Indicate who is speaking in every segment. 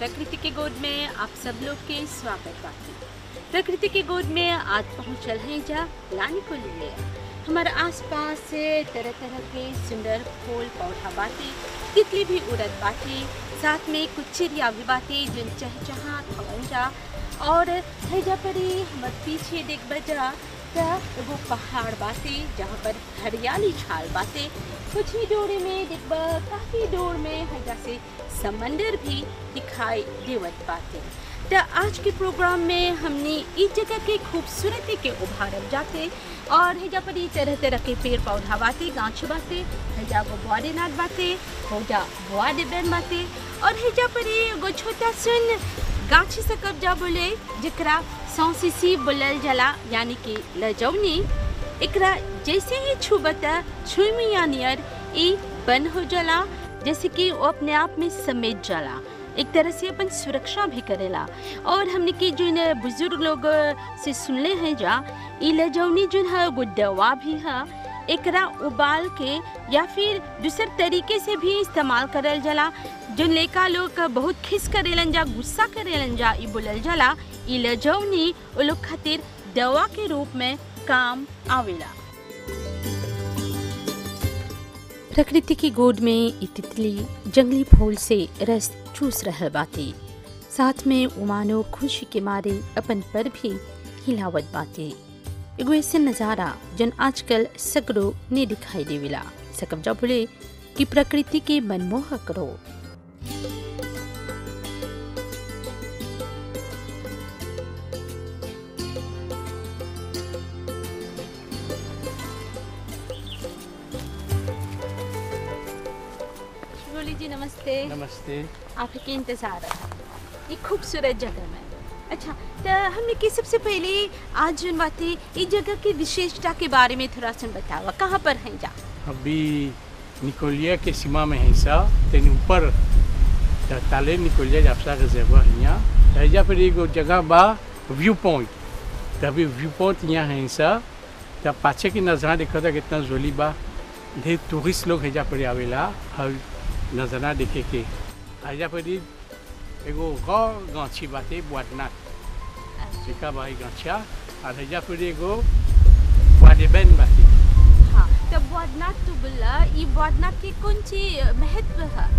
Speaker 1: प्रकृति के गोद में आप सब लोग के स्वागत बाकी प्रकृति के गोद में आज पहुंचल हैं जा लानी को लिए हमारे आसपास से तरह तरह के सुंदर फूल पौधा बाटे तितली भी उड़त बाटे साथ में कुछ चिड़िया भी बाटे जिन चहचहा खवन जा और हैजा परी हमार पीछे देख बजा त एगो पहाड़ बाटे जहाँ पर हरियाली छाल बाटे कुछ ही दूर में देखबा काफी दूर में हैजा से समंदर भी दिखाई देवत बाटे त आज के प्रोग्राम में हमने इस जगह के खूबसूरती के उभारल जाते और हैजा पर ई तरह तरह के पेड़ पौधा बाटे गाछ बाटे हैजा गो बुआरीनाथ बाटे होजा बुआ डिबेन बाटे और हैजा पर ई एगो छोटा सुन गाछी से कब्जा बोले जकरा सौसीसी बोलल जला यानी कि लजौनी एकरा जैसे ही छुबता छुईमिया नियर ई बन हो जला जैसे कि वो अपने आप में समेट जला एक तरह से अपन सुरक्षा भी करेला और हमने की जो न बुजुर्ग लोग से सुनले हैं जा ई लजौनी जो है वो दवा भी है एकरा उबाल के या फिर दूसर तरीके से भी इस्तेमाल करल जला जो लेका लोग बहुत खिस करेलन जा गुस्सा करेलन जा ई बोलल जला ई लजौनी वो लोग खातिर दवा के रूप में काम आवेला प्रकृति की गोद में ई तितली जंगली फूल से रस चूस रहल बाटे साथ में उमानो खुशी के मारे अपन पर भी हिलावत बाटे एगो ऐसे नज़ारा जन आजकल सगरो ने दिखाई देवेला सकब जा बोले कि प्रकृति के मनमोहक रो बोली जी नमस्ते
Speaker 2: नमस्ते
Speaker 1: आपके इंतजार है ये खूबसूरत जगह में अच्छा तो हमने की सबसे पहले आज जन बातें इस जगह की विशेषता के बारे में थोड़ा सा बतावा कहाँ पर हैं जा
Speaker 2: अभी निकोलिया के सीमा में है सा तेन ऊपर त ताले निकोलिया जापसा रिजर्वर यहाँ हैजा पर एगो जगह बा व्यू पॉइंट तभी व्यू पॉइंट यहाँ है सा तब पाछे की नज़ारा देखा था कितना जोली बा ढेर टूरिस्ट लोग हैजा पर आवेला हर नज़ारा देखे के हैजा पर एगो गौ गाछी बाटे बुआडनाथ जेका बा गाछा और हैजा पर एगो बुआडेबेन बाटे
Speaker 1: हाँ तो बौद्धनाथ तो बोला ये बौद्धनाथ की कौन सी महत्व है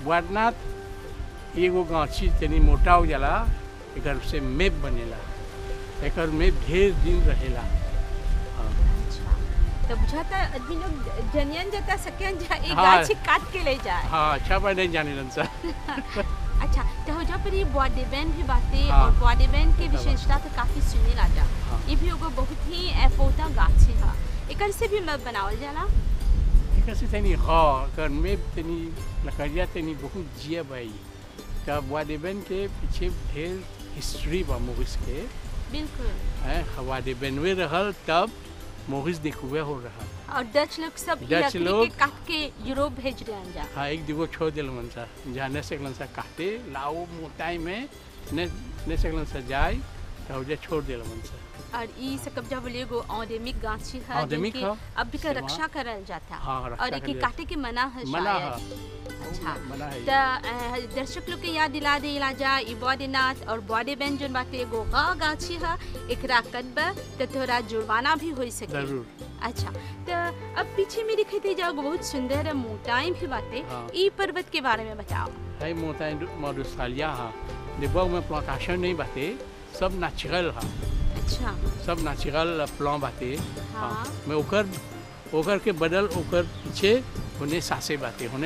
Speaker 2: वारनाथ एगो गाछी तनी मोटा हो जाला एकर से मेप बनेला एकर मेप ढेर दिन रहेला हाँ।
Speaker 1: अच्छा तो बुझाता आदमी लोग जनियन जता सकें जा एक
Speaker 2: हाँ।
Speaker 1: गाछी काट के ले जाए
Speaker 2: हाँ अच्छा बा नहीं जाने लन सा
Speaker 1: अच्छा तो हो जा पर ये बॉडीबैन भी बातें
Speaker 2: हाँ।
Speaker 1: और बॉडीबैन के
Speaker 2: बता बा।
Speaker 1: विशेषता तो काफी सुनी लाजा
Speaker 2: हाँ।
Speaker 1: ये भी एगो बहुत ही एफोता गाछी है एकर से भी मत बनावल जाला
Speaker 2: एकर से तनी हाँ एकर मेप तनी लकड़िया तनी बहुत जिया बाई तब वाडेबेन के पीछे ढेर हिस्ट्री बा मोरिस के
Speaker 1: बिल्कुल
Speaker 2: हैं वाडेबेनवे रहल तब मोरिस देखुए हो रहा
Speaker 1: और डच लोग सब
Speaker 2: डच
Speaker 1: लकड़ी के
Speaker 2: लोग-
Speaker 1: काट के यूरोप भेज रहे जा
Speaker 2: हाँ एक दिगो छोड़ दिल मन सा जाने से सा काटे लाओ मोटाई में ने ने से सा जाए तो जे छोड़ दिल मन सा
Speaker 1: और ई से कब्जा बोले एगो औदेमिक गाछी है
Speaker 2: औदेमिक
Speaker 1: जिनके
Speaker 2: ह।
Speaker 1: अब भी का
Speaker 2: सेवा।
Speaker 1: रक्षा करल जाता
Speaker 2: हाँ, रक्षा
Speaker 1: और एक
Speaker 2: करल
Speaker 1: काटे के मना है
Speaker 2: मना
Speaker 1: शायद।
Speaker 2: है
Speaker 1: अच्छा
Speaker 2: मना है
Speaker 1: त अ, दर्शक लोग के याद दिला दे जा ई बॉडीनाथ और बॉडी बैंड जोन बाटे एगो गा गाछी है एकरा कटब त तोरा जुर्माना भी हो सके
Speaker 2: जरूर
Speaker 1: अच्छा तो अब पीछे में दिखते जाओ बहुत सुंदर मोटाई भी बातें
Speaker 2: हाँ।
Speaker 1: ई पर्वत के बारे में बताओ
Speaker 2: है मोटा मरुस्थलिया हा देबो में प्लांटेशन नहीं बाते सब नेचुरल हा
Speaker 1: अच्छा
Speaker 2: सब नेचुरल प्लां बाते
Speaker 1: हाँ।
Speaker 2: मैं ओकर ओकर के बदल ओकर पीछे होने सासे बाते होने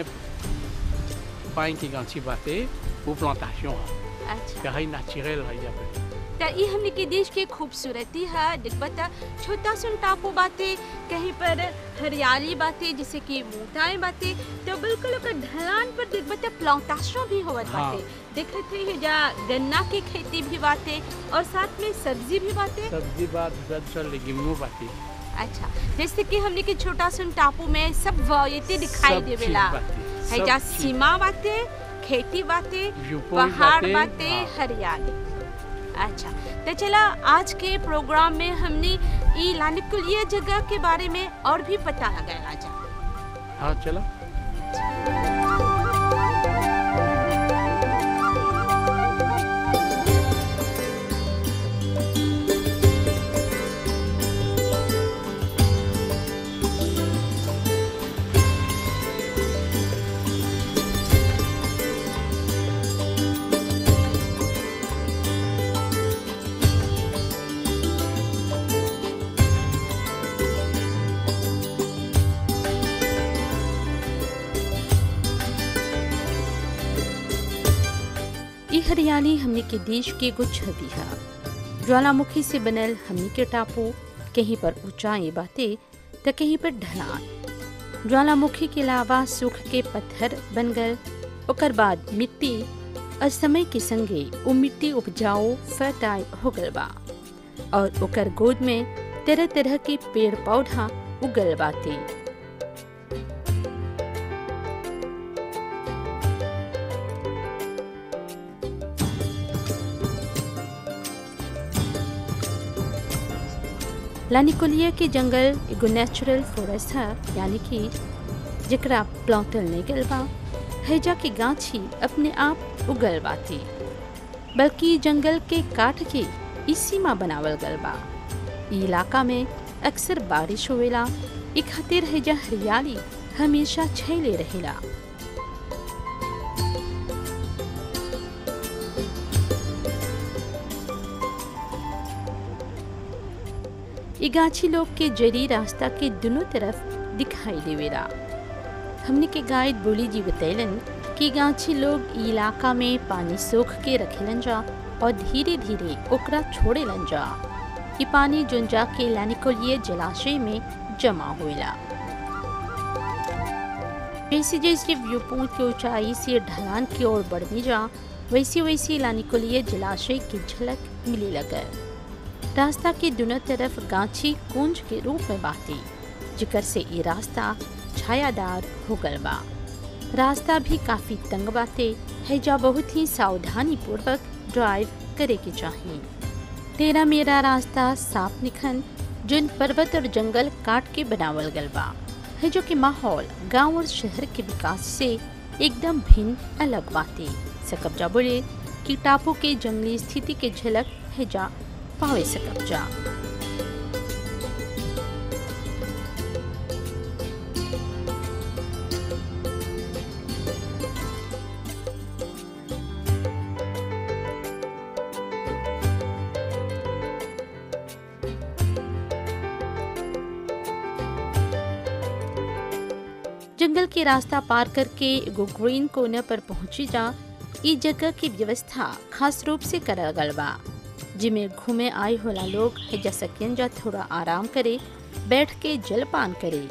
Speaker 2: पाइन की गांची बाते वो प्लांटेशन हा
Speaker 1: अच्छा
Speaker 2: कहीं नेचुरल है यहाँ पे
Speaker 1: त ई हमने के देश के खूबसूरती है दिखबत छोटा सुन टापू बातें कहीं पर हरियाली बातें जैसे कि मोटाई बातें तो बिल्कुल ओकर ढलान पर दिखबत प्लांटेशन भी होवत
Speaker 2: हाँ।
Speaker 1: बातें देखत है जा गन्ना की खेती भी बातें और साथ में सब्जी भी बातें
Speaker 2: सब्जी बात दूसरा दूसरा लेगिमो बाते
Speaker 1: अच्छा जैसे कि हमने के छोटा सुन टापू में सब वैरायटी दिखाई
Speaker 2: सब चीज
Speaker 1: देवेला
Speaker 2: बाटे,
Speaker 1: है
Speaker 2: सब
Speaker 1: जा
Speaker 2: चीज।
Speaker 1: सीमा बातें खेती बातें
Speaker 2: Viewpoint
Speaker 1: पहाड़
Speaker 2: बातें,
Speaker 1: बातें
Speaker 2: हाँ।
Speaker 1: हरियाली अच्छा तो चला आज के प्रोग्राम में हमने ई लानिकुलिया जगह के बारे में और भी पता लगाया जा
Speaker 2: हाँ चलो
Speaker 1: हरियाली हमने के देश के एगो छवि है ज्वालामुखी से बनल हमने के टापू कहीं पर ऊंचाई बातें तो कहीं पर ढलान ज्वालामुखी के अलावा सूख के पत्थर बन गए ओकर बाद मिट्टी और समय के संगे वो मिट्टी उपजाऊ फर्टाइल हो गल बा और ओकर गोद में तरह तरह के पेड़ पौधा उगल बाते लानिकोलिया के जंगल एगो नेचुरल फॉरेस्ट है यानी कि जकरा प्लॉटल नहीं गल बा हैजा की गाछी अपने आप उगल बाती बल्कि जंगल के काट के ई सीमा बनावल गल बा ई इलाका में अक्सर बारिश होवेला ई खातिर हैजा हरियाली हमेशा छेले रहेला ई गाछी लोग के जरी रास्ता के दोनों तरफ दिखाई देवेला हमने के गाइड बोली जी बतैलन कि गाछी लोग ई इलाका में पानी सोख के रखेलन जा और धीरे धीरे ओकरा छोड़ेलन जा ई पानी जोन जाके लैनिकोलिए जलाशय में जमा होएला जैसे जैसे व्यू पॉइंट की ऊंचाई से ढलान की ओर बढ़ने जा वैसे वैसे लानिकोलिए जलाशय की झलक मिले लगे रास्ता के दोनों तरफ गाछी कुंज के रूप में बाती जिकर से ये रास्ता छायादार हो गल बा रास्ता भी काफी तंग बाते है जा बहुत ही सावधानी पूर्वक ड्राइव करे के चाहिए तेरा मेरा रास्ता साफ निखन जिन पर्वत और जंगल काट के बनावल गल बा है जो कि माहौल गांव और शहर के विकास से एकदम भिन्न अलग बाते सकब्जा बोले कि टापू के जंगली स्थिति के झलक है जा पावे सकब्जा जंगल के रास्ता पार करके एगो ग्रीन कोने पर पहुंची जा ई जगह की व्यवस्था खास रूप से करल गल बा जिमे घूमे आए होला लोग जा सकियन जा थोड़ा आराम करे बैठ के जलपान करे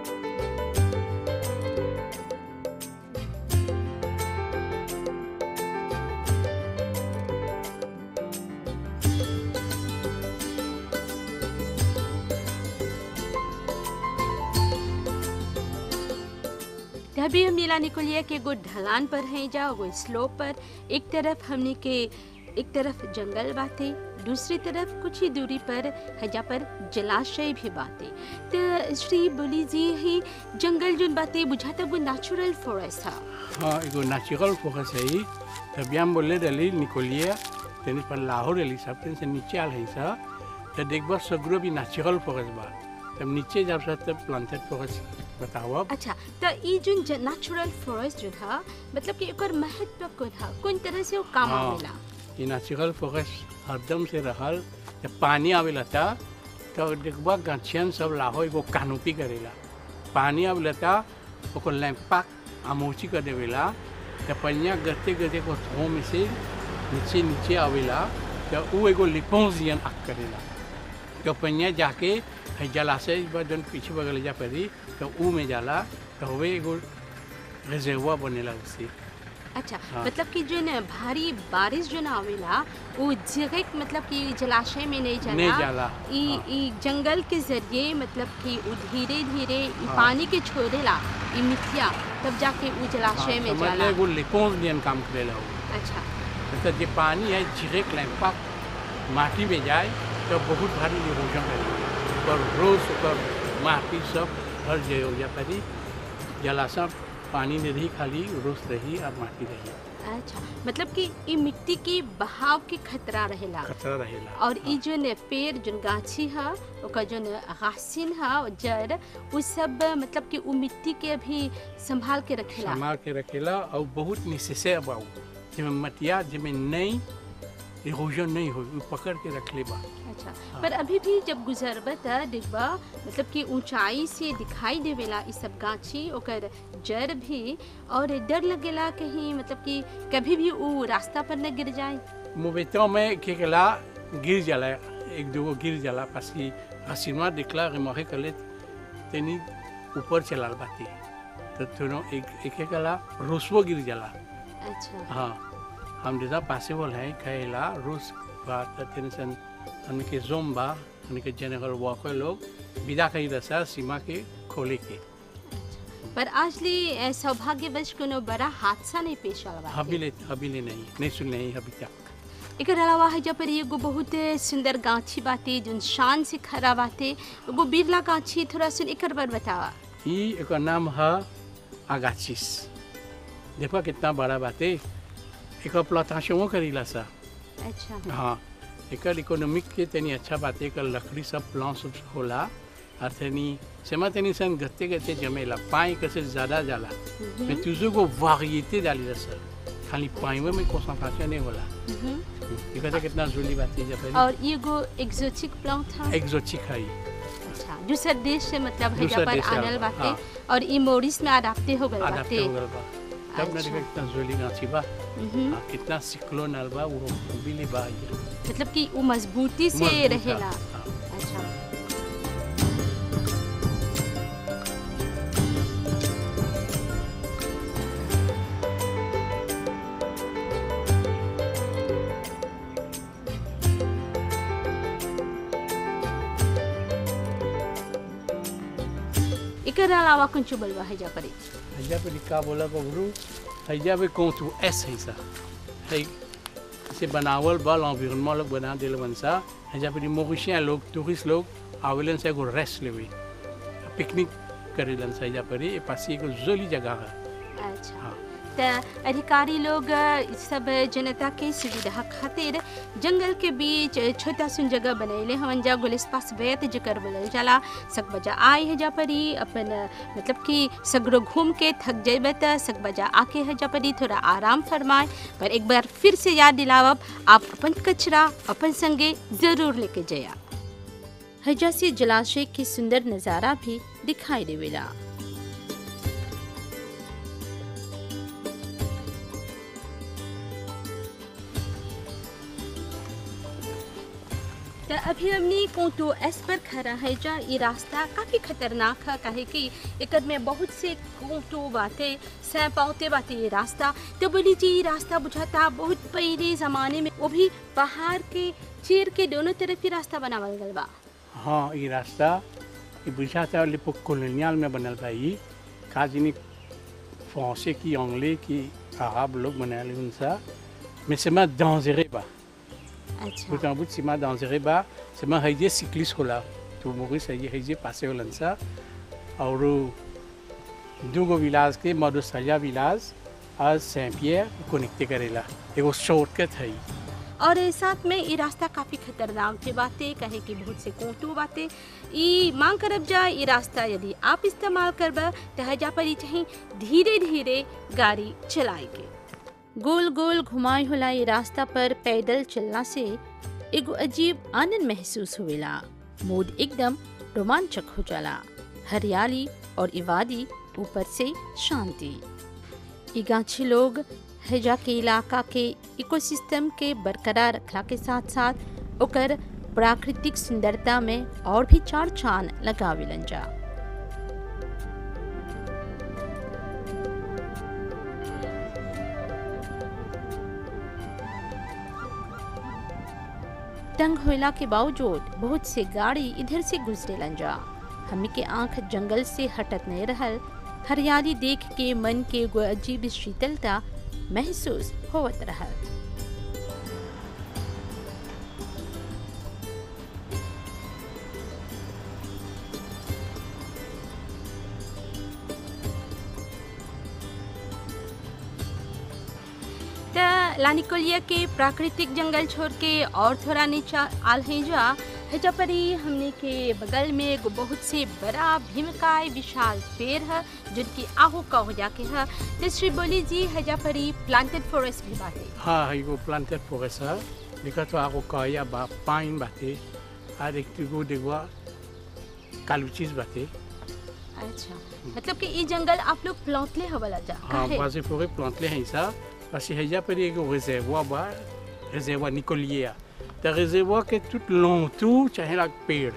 Speaker 1: अभी हम नीला निकुलिया के एगो ढलान पर हैं जा एगो स्लोप पर एक तरफ हमने के एक तरफ जंगल बाते दूसरी तरफ कुछ ही दूरी पर हजा पर जलाशय भी बाते तो श्री बोली जी ही जंगल जोन बाते बुझाता वो नेचुरल फॉरेस्ट था
Speaker 2: हाँ एगो नेचुरल फोकस है ही तब हम बोले रही निकोलिए तेनी पर लाहौर रही सब तेन से नीचे आल है सा तो देखबा सगरो भी नेचुरल फोकस बा तब नीचे जब सा तब प्लांटेड फोकस बताओ अब
Speaker 1: अच्छा तो ई जोन नेचुरल फॉरेस्ट जो था मतलब कि एकर महत्व कौन था कौन तरह से वो काम
Speaker 2: हाँ।
Speaker 1: आवेला
Speaker 2: ये नेचुरल फोकस हरदम से रहल जब पानी आवेला था तो देखबा गछियन सब लाहो एगो कानोपी करेला पानी आवेला था ओको लैंपा आमोची कर देवेला तो पनिया गते गते को थो में से नीचे नीचे आवेला तो वो एगो लिपोजियन आग करेला तो पनिया जाके है जलाशय बा जन पीछे बगल जा पड़ी तो ऊ में जाला तो वे एगो रिजर्वा बनेला उससे
Speaker 1: अच्छा
Speaker 2: हाँ।
Speaker 1: मतलब कि जो न भारी बारिश जो ना आवेला वो जगह मतलब कि जलाशय में नहीं जाला
Speaker 2: नहीं जाला,
Speaker 1: ई
Speaker 2: हाँ।
Speaker 1: ई जंगल के जरिए मतलब कि वो धीरे धीरे ई
Speaker 2: हाँ।
Speaker 1: पानी के छोड़ेला ई मिट्टिया तब जाके वो जलाशय में
Speaker 2: समझ
Speaker 1: जाला
Speaker 2: ले एगो लिपोजियन काम करेला वो
Speaker 1: अच्छा
Speaker 2: मतलब जे पानी है झिरेक लैंपा माटी में जाए तो बहुत भारी इरोजन करेगा और रोज ओकर माटी सब हर जगह हो जा पारी जलाशय पानी नहीं रही खाली रोज रही और माटी रही
Speaker 1: अच्छा मतलब कि ई मिट्टी की बहाव के खतरा रहेला
Speaker 2: खतरा रहेला
Speaker 1: और ई जो न पेड़ जो गाछी है ओकर जो न घासिन है और जड़ वो सब मतलब कि वो मिट्टी के भी संभाल के रखेला
Speaker 2: संभाल के रखेला और बहुत निशेषे बाऊ जिसमें मटिया जिसमें नहीं इरोजन नहीं हो वो पकड़ के रख ले बा
Speaker 1: अच्छा पर अभी भी जब गुजरबत देखबा मतलब कि ऊंचाई से दिखाई देवेला ई सब गाछी ओकर जड़ भी और डर लगेला कहीं मतलब कि कभी भी वो रास्ता पर न गिर जाए
Speaker 2: मोबेतों में के कला गिर जाला एक दो गिर जाला parce que facilement déclare remarquer que les तेनी ऊपर चलाल बाती तो थोड़ा एक एक कला रोसवो गिर जाला
Speaker 1: अच्छा
Speaker 2: हाँ हम जैसा पॉसिबल है कहेला रोज बात टेंशन हमके जोम्बा हमके जनरल वॉकर लोग विदा कही रसा सीमा के खोले के
Speaker 1: पर आज ली अ, सौभाग्यवश कोनो बड़ा हादसा नहीं पेश आवा बाटे।
Speaker 2: हबीले हबीले नहीं नहीं सुन नहीं अभी तक
Speaker 1: एकर अलावा है पर एगो बहुत सुंदर गाछी बाटे जोन शान से खड़ा बाटे एगो बिरला गाछी थोड़ा सुन एकर पर बतावा
Speaker 2: ये एक नाम है आगाचिस देखो कितना बड़ा बात है एक प्लांटेशन करीला सा
Speaker 1: अच्छा
Speaker 2: हाँ एक इकोनॉमिक के तनी अच्छा बात है कि लकड़ी सब प्लांट सब होला और तनी सेमा तनी सन गत्ते गत्ते जमेला पाई कैसे ज़्यादा जाला मैं तुझे को वारियते डाली सर खाली पाई में कंसंट्रेशन नहीं होला
Speaker 1: मम्म।
Speaker 2: ये कहते कितना जोली बात है जब
Speaker 1: और एगो एक्सोटिक प्लांट था
Speaker 2: एक्जोटिक है ये।
Speaker 1: अच्छा दूसर देश से मतलब है
Speaker 2: दूसर
Speaker 1: पर
Speaker 2: देश से
Speaker 1: आनल
Speaker 2: आनल,
Speaker 1: बाटे
Speaker 2: हाँ।
Speaker 1: और ई मोरिस में अडाप्टे हो गए
Speaker 2: आदाप्टे
Speaker 1: बाटे
Speaker 2: हो गल बा तब ना
Speaker 1: अच्छा।
Speaker 2: देखा कितना जोली गाछी बा
Speaker 1: मम्म।
Speaker 2: हाँ, कितना सिक्लोन आल बा वो बिली बा ये
Speaker 1: मतलब कि वो मजबूती से
Speaker 2: मजबूत
Speaker 1: रहेला
Speaker 2: है। हाँ।
Speaker 1: अच्छा एकर अलावा कुछ बोलवा है जा परी
Speaker 2: हैजा पे लिखा बोला बबरू हैजा पे कौन तू एस है सा है से बनावल बा l'environnement लोग बना दिल बनसा हैजा पे मोरिशियन लोग टूरिस्ट लोग आवेलन से एगो रेस्ट लेवे पिकनिक करेलन सा हैजा पर ये पास एगो जोली जगह है
Speaker 1: अच्छा
Speaker 2: हाँ
Speaker 1: त अधिकारी लोग अ, सब जनता के सुविधा खातिर जंगल के बीच छोटा सुन जगह बनैले हवन जा गुलिस्पा सवैत जकर बोलल जाला सक बजा आए है जा परी अपन अ, मतलब कि सगरो घूम के थक जेबे त सक बजा आके है जा परी थोड़ा आराम फरमाए पर एक बार फिर से याद दिलावब आप अपन कचरा अपन संगे जरूर लेके जया हजा से जलाशय के सुंदर नज़ारा भी दिखाई देवेला तो अभी हमने कोटो एस पर खड़ा है जा ये रास्ता काफ़ी खतरनाक है काहे कि एकर में बहुत से कोटो बातें सैपावते बातें ये रास्ता तो बोली जी ये रास्ता बुझाता बहुत पहले ज़माने में वो भी पहाड़ के चीर के दोनों तरफ ही रास्ता बनावल गल बा
Speaker 2: हाँ ये रास्ता ये बुझाता लिपो कॉलोनियल में बनल बा ये काजिनी फ्रांसे की अंग्ले की अरब लोग बनाए उनसा mais c'est ma dangereux bas
Speaker 1: अच्छा
Speaker 2: Tout en bout, c'est ma dangereux bas. C'est ma haïdé cycliste là. Tout Maurice a haïdé passé au lança. Alors, deux villages के मधुसरिया विलास और सेंट पियर कनेक्ट करेला एगो शॉर्टकट है
Speaker 1: और ए साथ में ये रास्ता काफ़ी खतरनाक जे बाते कहे कि बहुत से कोटू बाते ई मांग करब जा ये रास्ता यदि आप इस्तेमाल करब तो हजा पर ई चाहे धीरे धीरे गाड़ी चलाएगे गोल गोल घुमाए होला ये रास्ता पर पैदल चलना से एगो अजीब आनंद महसूस हुएला मूड एकदम रोमांचक हो जाला हरियाली और इवादी ऊपर से शांति ई गाछी लोग हैजा के इलाका के इकोसिस्टम के बरकरार रखला के साथ साथ ओकर प्राकृतिक सुंदरता में और भी चार चांद लगावेलन जा तंग होला के बावजूद बहुत से गाड़ी इधर से गुजरेलन जा हमी के आंख जंगल से हटत नहीं रहल हरियाली देख के मन के एगो अजीब शीतलता महसूस होवत रहल त लानिकोलिया के प्राकृतिक जंगल छोड़ के और थोड़ा नीचा आल है जा हेजा परी हमने के बगल में एगो बहुत से बड़ा भीमकाय विशाल पेड़ है जिनकी आहू का हो जाके है तो श्री बोली जी हेजा परी प्लांटेड फॉरेस्ट भी बाटे
Speaker 2: हाँ एगो प्लांटेड फॉरेस्ट है देखा तो आको कया बा पाइन बाते और एक टिगो देखवा कालुचीज बाते
Speaker 1: अच्छा मतलब कि ई जंगल आप लोग प्लॉटले हवला जा
Speaker 2: हाँ
Speaker 1: काहे?
Speaker 2: बासे पूरे प्लांटले हैं ça parce que हैजा पर एक réservoir बा réservoir निकोलिया त réservoir के tout long tout चाहे लाग पेड़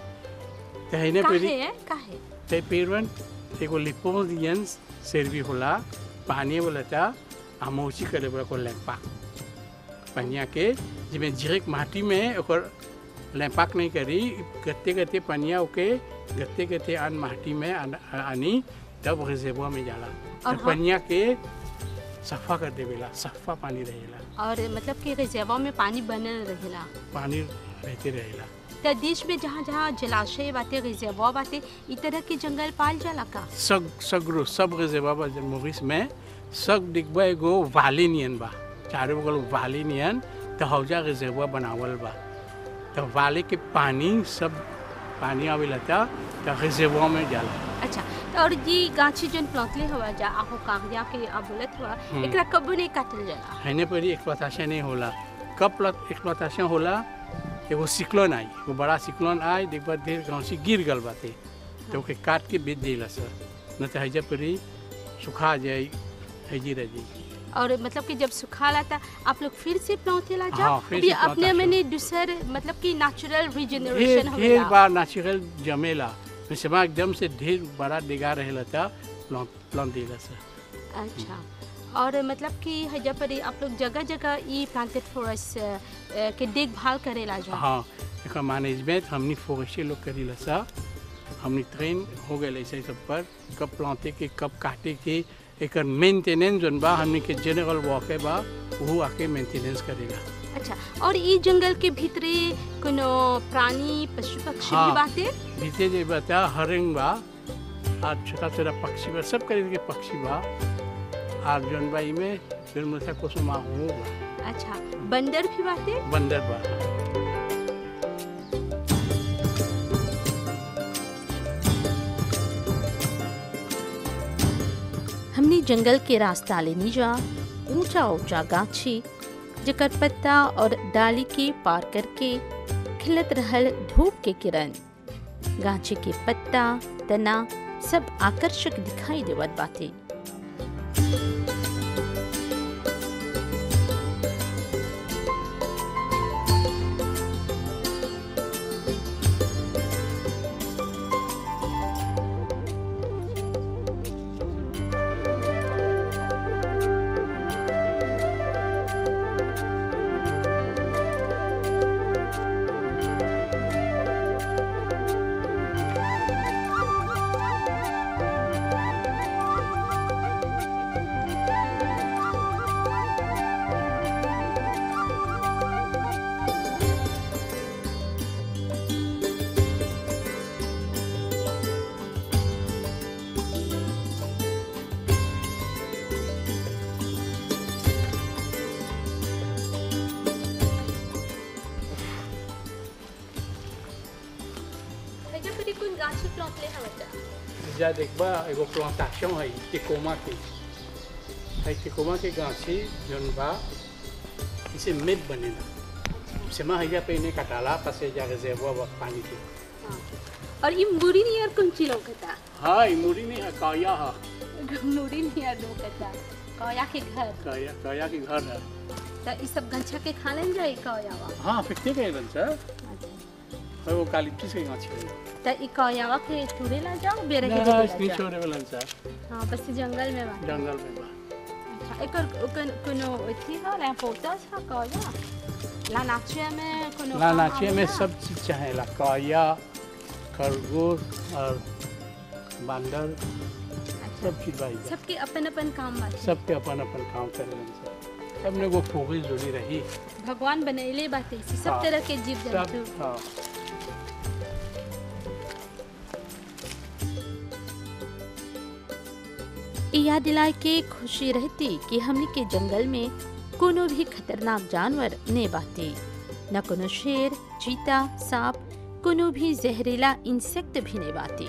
Speaker 2: त हैने पर
Speaker 1: काहे काहे
Speaker 2: ते पेड़वन एगो लिपोदियंस सर्वी होला पानी वाला ता आमोची करे बोला को लैंपा पनिया के जिमे जिरेक माटी में ओकर लैंपाक नहीं करी गत्ते गत्ते पनिया ओके गत्ते गत्ते आन माटी में आन- आनी तब रिजर्वा में जाला
Speaker 1: और
Speaker 2: तो
Speaker 1: हम-
Speaker 2: पनिया के सफा कर देवेला सफा पानी रहेला
Speaker 1: और मतलब कि रिजर्वा में पानी बनल रहेला
Speaker 2: पानी रहते रहेला
Speaker 1: त देश में जहाँ जहाँ जलाशय बाटे रिजर्वा बाटे ई तरह के जंगल पाल जाला का
Speaker 2: सग सगरो सब रिजर्वा बा मोरिस में सब दिखबा एगो वाली नियन बा चारों बगल वाली नियन तो हौजा रिजर्वा बनावल बा तो वाले के पानी सब पानी आवेला था तो रिजर्वा में जाला
Speaker 1: अच्छा तो और जी गाछी जन प्लॉटले हवा जा आहो कागजा के अब बोलत हुआ
Speaker 2: हम्म।
Speaker 1: एकरा कबो नहीं काटल जाला
Speaker 2: हैने पर एक्सप्लोटेशन नहीं होला कब एक्सप्लोटेशन होला एगो सिक्लोन आई एगो बड़ा सिक्लोन आई देख बार ढेर गाँव से गिर गल बाते तो ओके काट के बेच देला सर न तो हैजा पर ही सुखा जाए हैजी रह जाई
Speaker 1: और मतलब कि जब सुखाला था आप लोग फिर से प्लॉटेला जा
Speaker 2: हाँ, फिर
Speaker 1: अभी
Speaker 2: से
Speaker 1: अपने
Speaker 2: plantation।
Speaker 1: मैंने दूसर मतलब कि नेचुरल
Speaker 2: ढेर
Speaker 1: रिजनरेशन
Speaker 2: ढेर
Speaker 1: होला
Speaker 2: बार नेचुरल जमेला जैसे वहाँ एकदम से ढेर बड़ा डिगा रहेला था प्लांट प्लांट देला सर
Speaker 1: अच्छा और मतलब कि हजा पर आप लोग जगह जगह ई प्लांटेड फॉरेस्ट के देखभाल करेला जा
Speaker 2: हाँ एक मैनेजमेंट हमनी फोरेस्टे लोग करीला सा हमनी ट्रेन हो गए ऐसे सब पर कब प्लांटे के कब काटे के एक मेंटेनेंस जोन बा हमनी के जनरल वर्क बा वो आके मेंटेनेंस करेगा
Speaker 1: अच्छा और ई जंगल के भीतरे कोनो प्राणी पशु पक्षी
Speaker 2: हाँ।
Speaker 1: भी बाटे
Speaker 2: बीते जे बता हरिंग बा और छोटा छोटा पक्षी बा सब करीब के पक्षी बा और जोन बा में फिर मुझसे कुसुमा हूँ बा
Speaker 1: अच्छा बंदर भी बाटे
Speaker 2: बंदर बा
Speaker 1: हमने जंगल के रास्ता लेनी जा ऊंचा ऊंचा गाछी जकर पत्ता और डाली के पार करके खिलत रहल धूप के किरण गाछी के पत्ता तना सब आकर्षक दिखाई देवत बाटे
Speaker 2: जा देखबा एगो प्लांटेशन है टिकोमा के है टिकोमा के गाछी जोन बा इसे मेद बनेला सेमा हैजा पे इन्हें कटाला पसे जा रिजर्वा बा पानी के
Speaker 1: और ये मुरी नियर कुंची लौकता
Speaker 2: हाँ ई मुड़ी नहीं है काया है
Speaker 1: मुरी नियर लौकता कौया के घर
Speaker 2: काया काया के घर है
Speaker 1: तो ई सब गंछा के खा लेन जाई कौयावा
Speaker 2: हाँ फिक्ते के बन सर और वो कालिप्टिस के गाछी है
Speaker 1: तो ई कौयावा के टूरे ला जाओ बेरे के
Speaker 2: ना
Speaker 1: जगह
Speaker 2: इसनी
Speaker 1: ला जाओ
Speaker 2: छोड़े वाला सर
Speaker 1: हाँ बस ई जंगल में बा
Speaker 2: जंगल में बा
Speaker 1: अच्छा एकर ओकन कोनो अथी है ना पोतास है कौया ला नाचे में कोनो
Speaker 2: ना
Speaker 1: काम
Speaker 2: नाचे में
Speaker 1: आवेला?
Speaker 2: सब चीज चाहेला काया खरगोश और बंदर
Speaker 1: अच्छा,
Speaker 2: सब चीज भाई
Speaker 1: सबके अपन अपन काम बाटे
Speaker 2: सबके अपन अपन काम करेलन सब सबने वो फोगी जुड़ी रही
Speaker 1: भगवान बनैले बाटे इसे सब
Speaker 2: हाँ।
Speaker 1: तरह के जीव
Speaker 2: सब
Speaker 1: जंतु
Speaker 2: हाँ
Speaker 1: ई याद दिलाए के खुशी रहती कि हमने के जंगल में कोनो भी खतरनाक जानवर ने बाटे न कोनो शेर चीता सांप कोनो भी जहरीला इंसेक्ट भी ने बाटे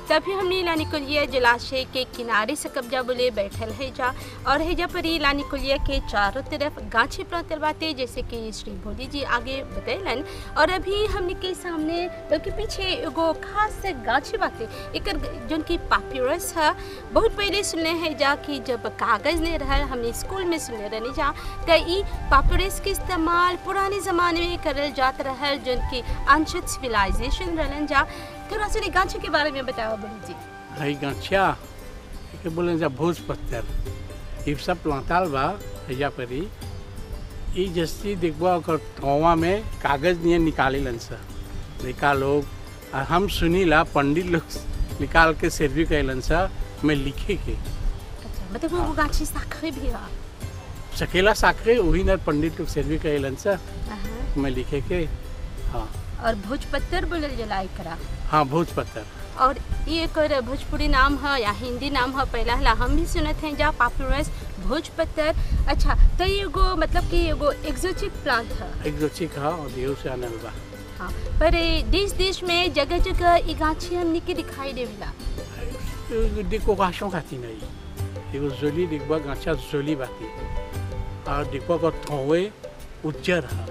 Speaker 1: तभी हमने लानिकुलिया जलाशय के किनारे से कब्जा बोले बैठल है जा और हैजा पर ही लानिकुलिया के चारों तरफ गाछी प्रांतल बाते जैसे कि श्री भोली जी आगे बतैलन और अभी हमने के सामने बल्कि पीछे एगो खास गाछी बाते एकर जोन की पाप्यूरस है बहुत पहले सुनले है जा कि जब कागज नहीं रहल हमने स्कूल में सुनले रहने जा त ई पाप्यूरस के इस्तेमाल पुराने ज़माने में करल जात रहल जोन की अनशत सिविलाइजेशन रहलन जा थोड़ा सा गाछी के बारे में बताओ बोली जी
Speaker 2: हई गछिया के बोले जा भोज पत्थर ये सब प्लांटाल बा हैजा परी ई जस्ती देखबा ओकर ठौवा में कागज नियन निकालेलन सा लड़का लोग आ हम सुनीला पंडित लोग निकाल के सर्वी कैलन सा में लिखे के
Speaker 1: अच्छा मतलब वो गाछी साखे भी है
Speaker 2: सकेला साखरे वही ना पंडित लोग सर्वी कैलन सा
Speaker 1: अहाँ।
Speaker 2: में लिखे के हाँ
Speaker 1: और भोजपत्तर बोलल जला एकरा
Speaker 2: हाँ भोज पत्थर
Speaker 1: और ये एकर भोजपुरी नाम है या हिंदी नाम है पहला हला हम भी सुनत हैं जा पापुलस भोजपत्तर अच्छा तो ये एगो मतलब कि एगो एक्जोटिक प्लांट है
Speaker 2: एक जो चिक हा और देव से आनल बा
Speaker 1: हाँ पर ए देश देश में जगह जगह ई गाछी हमने के दिखाई देविला
Speaker 2: देखो गाछों खाती नहीं एगो जोली देखबा गाछा जोली बाती और देखबा को थोवे उज्जर है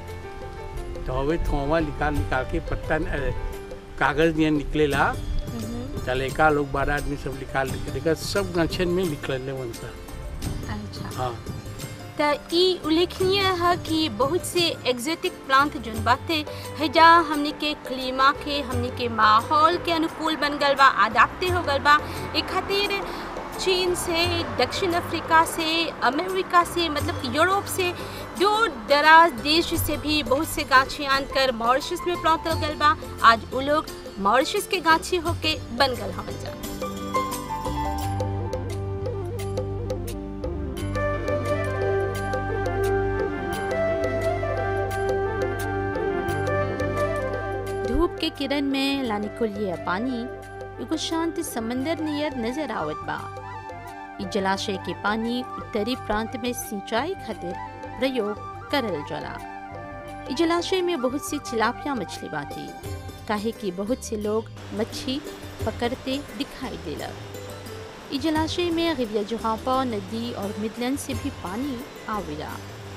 Speaker 2: थोवे थोवा निकाल निकाल के पत्ता अ, कागज नियन निकलेला चलेका लोग बारह आदमी सब निकाल के देखा सब गाछन में निकलने वनसा
Speaker 1: अच्छा
Speaker 2: हाँ
Speaker 1: त ई उल्लेखनीय है कि बहुत से एक्जोटिक प्लांट जोन बाते है जा हमने के क्लीमा के हमने के माहौल के अनुकूल बन गल बा अडाप्टे हो गल बा ए खातिर चीन से दक्षिण अफ्रीका से अमेरिका से मतलब कि यूरोप से दूर दराज देश से भी बहुत से गाछी आन कर मॉरिशस में प्लांट गल बा आज वो लोग मॉरिशस के गाछी होके बन गल हमन जा धूप के किरण में लानिकुलिया पानी एगो शांत समंदर नियर नजर आवत बा इ जलाशय के पानी उत्तरी प्रांत में सिंचाई खातिर प्रयोग करल जाला इ जलाशय में बहुत सी चिलापिया मछली बाती काहे कि बहुत से लोग मच्छी पकड़ते दिखाई देला इ जलाशय में रिविया जुहापा नदी और मिदलन से भी पानी आवेला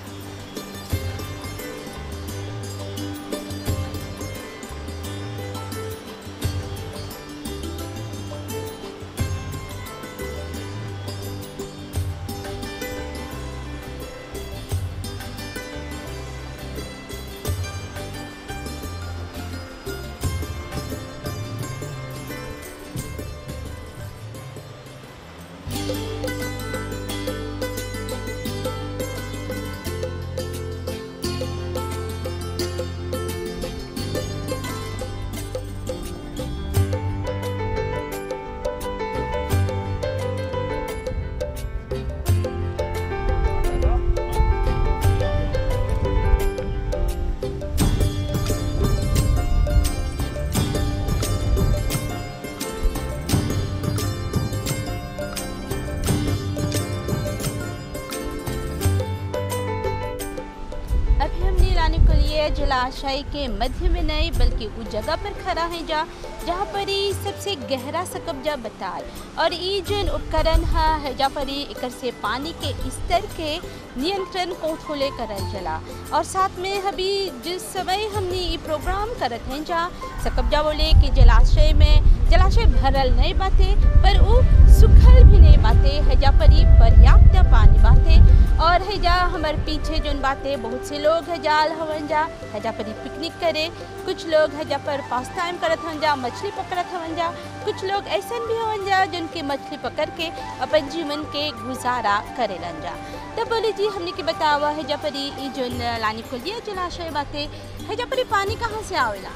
Speaker 1: अभी हमने लाने के लिए जलाशय के मध्य में नहीं बल्कि उस जगह पर खड़ा है जा जहाँ पर ही सबसे गहरा सा कब्जा बताल और ई जन उपकरण है हैजा पर ही एकर से पानी के स्तर के नियंत्रण को खोले करल चला और साथ में अभी जिस समय हमने ये प्रोग्राम करत हैं जा सकब्जा बोले कि जलाशय में जलाशय भरल नहीं बाते पर वो सुखल भी नहीं बाते हैजा पर ही पर्याप्त पानी बाते और हैजा हमारे पीछे जोन बातें बहुत से लोग हैजाल हवन जा हैजा पर ही पिकनिक करे कुछ लोग हैजा पर पास टाइम करत हवन जा मछली पकड़त हवन जा कुछ लोग ऐसन भी हवन जा जिनके मछली पकड़ के अपन जीवन के गुजारा करेलन जा तब बोले जी हमने के बतावा हैजा पर ही ई जोन लानी खोलिए जलाशय बातें हैजा पर ही पानी कहाँ से आवेला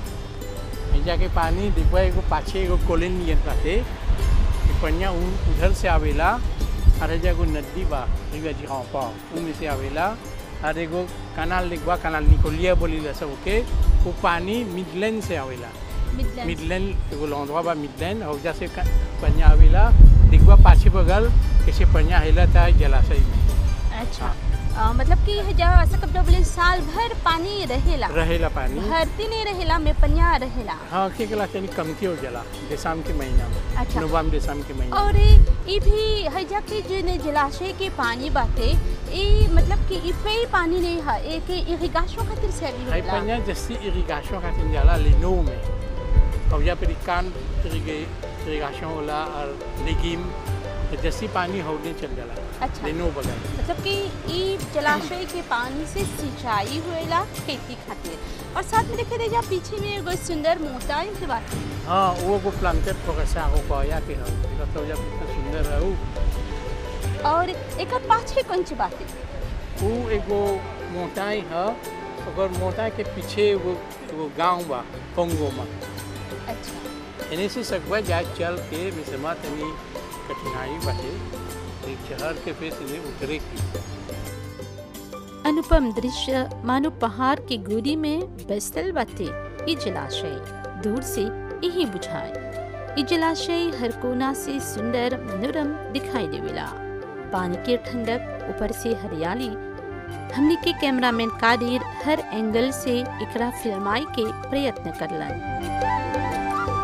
Speaker 2: हैजा के पानी देखबा एगो पाछे एगो कोलिन नियन बाटे ई पनिया उ- उधर से आवेला और हैजा एगो नदी बा रिवा जी हाँ पा उनमें से आवेला और एगो कनाल देखबा कनाल निकोलिया बोली सब ओके वो पानी मिडलैंड से आवेला
Speaker 1: मिडलैंड
Speaker 2: मिडलैंड एगो लौंडवा बा मिडलैंड और जैसे क- पनिया आवेला देखबा पाछे बगल कैसे पनिया हेला था जलाशय में
Speaker 1: अच्छा अ, मतलब कि हजा ऐसा कब बोले साल भर पानी रहेला
Speaker 2: रहेला पानी
Speaker 1: भरती नहीं रहेला में पनिया रहेला
Speaker 2: हाँ के गला तनी कमती हो जाला दिसंबर के महीना में
Speaker 1: अच्छा।
Speaker 2: नवम्बर दिसंबर के महीना
Speaker 1: और ये भी हजा के जो जलाशय के पानी बाटे ये मतलब कि ई पे ही पानी नहीं है एक इरिगेशन खातिर से भी
Speaker 2: Hay
Speaker 1: होला
Speaker 2: panya जैसी irrigation का tin जाला लेनो में और या फिर कान irrigation होला और लेगिम जैसी पानी होने चल जाला
Speaker 1: अच्छा
Speaker 2: लेनो बगल
Speaker 1: मतलब कि ई जलाशय के पानी से सिंचाई होएला खेती खातिर और साथ में देखे दे जा पीछे में एगो सुंदर मोटाई के बात
Speaker 2: हाँ वो को प्लांटेड प्रोग्रेसा हो पाया के हो ये तो जब इतना सुंदर है वो
Speaker 1: और एक पाछे कौन सी बात है
Speaker 2: वो एगो मोटाई है अगर मोटाई के पीछे वो वो गांव बा कोंगो में
Speaker 1: अच्छा
Speaker 2: इन्हीं से सकवा जा चल के मिसमा तनी कठिनाई बाटे एक शहर के फेस इन्हें उतरे की
Speaker 1: अनुपम दृश्य मानो पहाड़ के गोदी में बसल बाटे ई जलाशय दूर से यही बुझाए ई जलाशय हर कोना से सुंदर मनोरम दिखाई देवेला पानी के ठंडक ऊपर से हरियाली हमने के कैमरामैन कादिर हर एंगल से एकरा फिल्माई के प्रयत्न करलन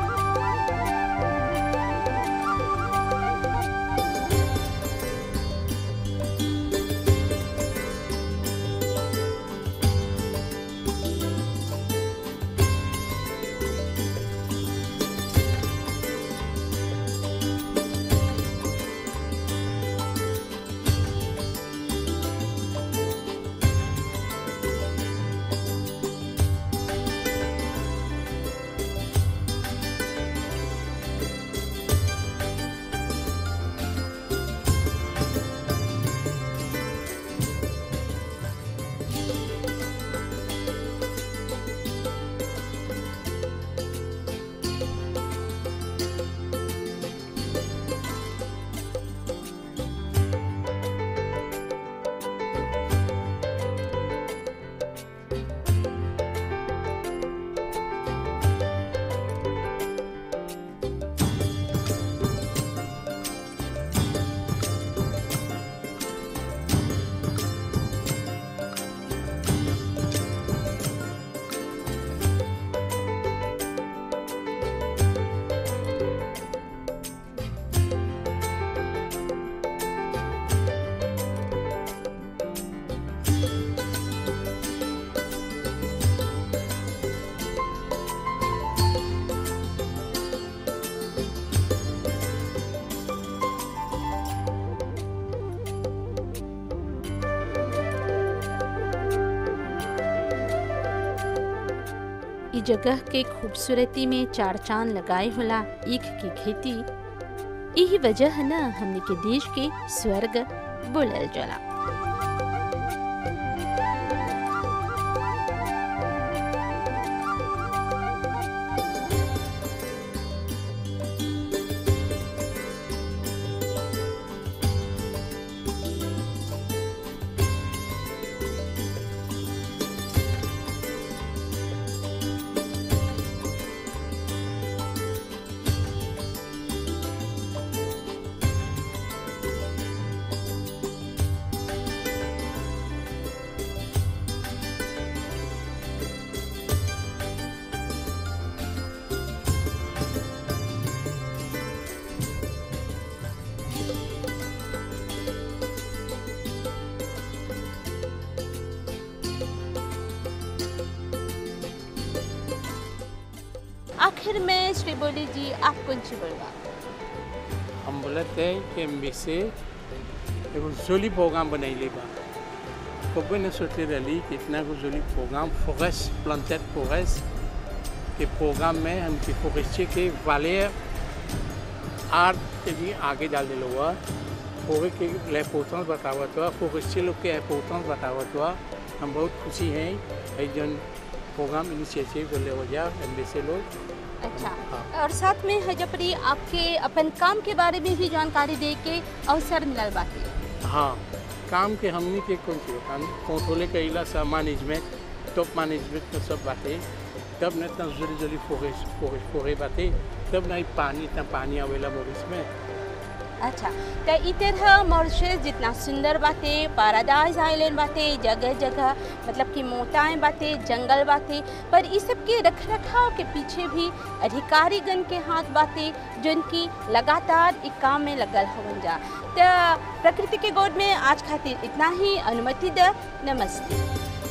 Speaker 1: ई जगह के खूबसूरती में चार चांद लगाए होला ईख की खेती यही वजह है ना हमने के देश के स्वर्ग बोलल जाला आखिर में श्री बोली जी आप कौन सी बोलवा
Speaker 2: हम बोलते हैं कि एम से एगो जोली प्रोग्राम बनैले बा कबे ने सोचले रही कि इतना को जोली प्रोग्राम फोकस प्लांटेड फोकस के प्रोग्राम में हम के फोकस के वाले आर्ट के भी आगे डाल दिलो हुआ फोकस के इम्पोर्टेंस बतावत हुआ फोकस लोग के इम्पोर्टेंस बतावत हुआ हम बहुत खुशी हैं एक जन प्रोग्राम इनिशिएटिव कर ले वजह एम से लोग
Speaker 1: अच्छा
Speaker 2: हाँ।
Speaker 1: और साथ में हजपरी आपके अपन काम के बारे में भी जानकारी दे के अवसर मिलल बाकी
Speaker 2: हाँ काम के हमनी के कौन चीज काम कंट्रोले कईला सब मैनेजमेंट टॉप मैनेजमेंट में सब बाटे तब न इतना जोरी जोरी फोरे फोरे फोरे बाटे तब नहीं पानी इतना पानी आवेला मोरिस में
Speaker 1: अच्छा त ई तरह मॉरिशस जितना सुंदर बाटे पैराडाइज आइलैंड बाटे जगह जगह मतलब कि मोटाएं बाटे जंगल बाटे पर ई सब के रख रखाव के पीछे भी अधिकारीगण के हाथ बाटे जिनकी लगातार ई काम में लगल हवन जा त प्रकृति के गोद में आज खातिर इतना ही अनुमति द नमस्ते